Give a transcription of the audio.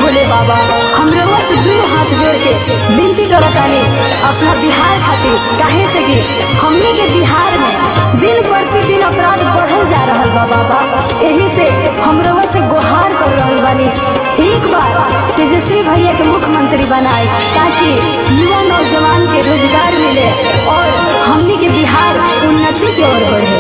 भोले बाबा हम रउआ से दू हाथ जोड़ के विनती करतानी अपना बिहार खातिर काहे से कि हमनी के बिहार में दिन प्रतिदिन अपराध बढ़ल जा रहल बा बाबा एही से हम रउआ से गुहार कर रहल बानी एक बार तेजस्वी भैया के मुख्यमंत्री बनाए ताकि युवा नौजवान के रोजगार मिले और हमनी के बिहार उन्नति की ओर बढ़े